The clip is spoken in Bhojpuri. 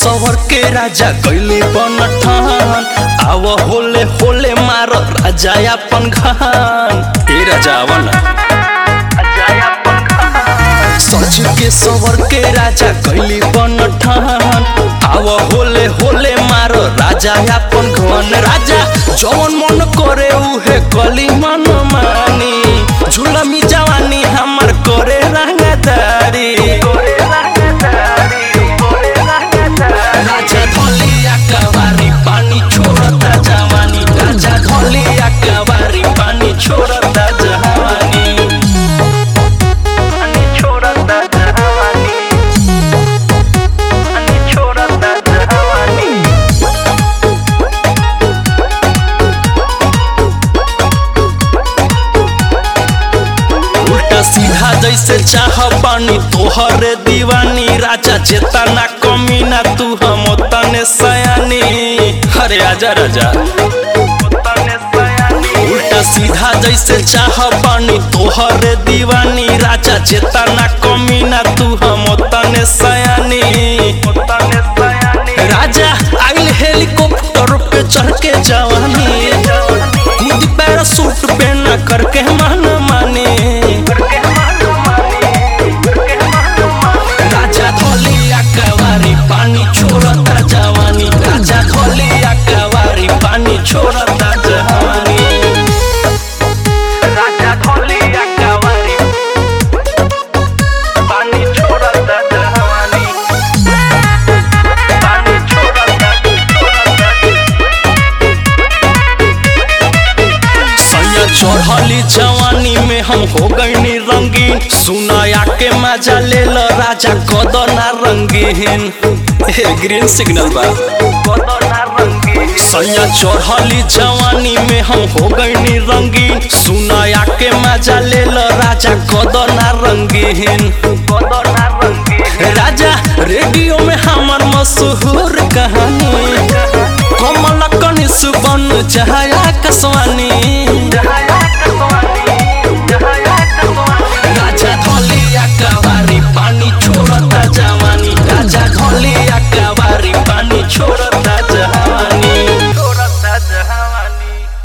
सवर के राजा कैली बनठान आव होले होले मार राजा अपन घान ए राजा आवन सच के सवर के राजा कैली बनठान आव होले होले मार राजा अपन घन राजा जवन मन करे उहे कली मन मानी झुलमी जवानी हमर करे रंगदारी राजा धलिया कवारी पानी छोड़ता जवानी राजा धलिया कवारी पानी छोड़ता जवानी पानी छोड़ता जवानी पानी छोड़ता जवानी उल्टा सीधा जैसे चाह पानी तोहरे दीवानी राजा चेतना कमी ना तू हम तने सयानी अरे आजा राजा तने सयानी उल्टा सीधा जैसे चाह पानी तोहरे दीवानी राजा चेतना कमी ना तू हम तने सयानी तने सयानी राजा आइल हेलीकॉप्टर पे चढ़ के जवानी कूद पैरासूट पे न करके मन माने करके मानो मानी करके मानो मानी राजा धोलिया कवारी पानी छोड़ता जवानी राजा धोलिया कवारी पानी छोड़ता जवानी राजा धोलिया कवारी पानी छोड़ता जवानी पानी छोड़ता छोड़ता सैया चढ़ली जवानी में हम हो गईनी रंगीन सुनाया के मजा ले लो राजा कदना रंगीन हे ग्रीन सिग्नल बा बदना रंगी सैया चढ़ली जवानी में हम हो गईनी रंगीन सुनाया के मजा ले लो राजा कदना रंगीन बदना रंगी राजा रेडियो में हमर मशहूर कहानी कमल कनिस बन चाहे आकाशवाणी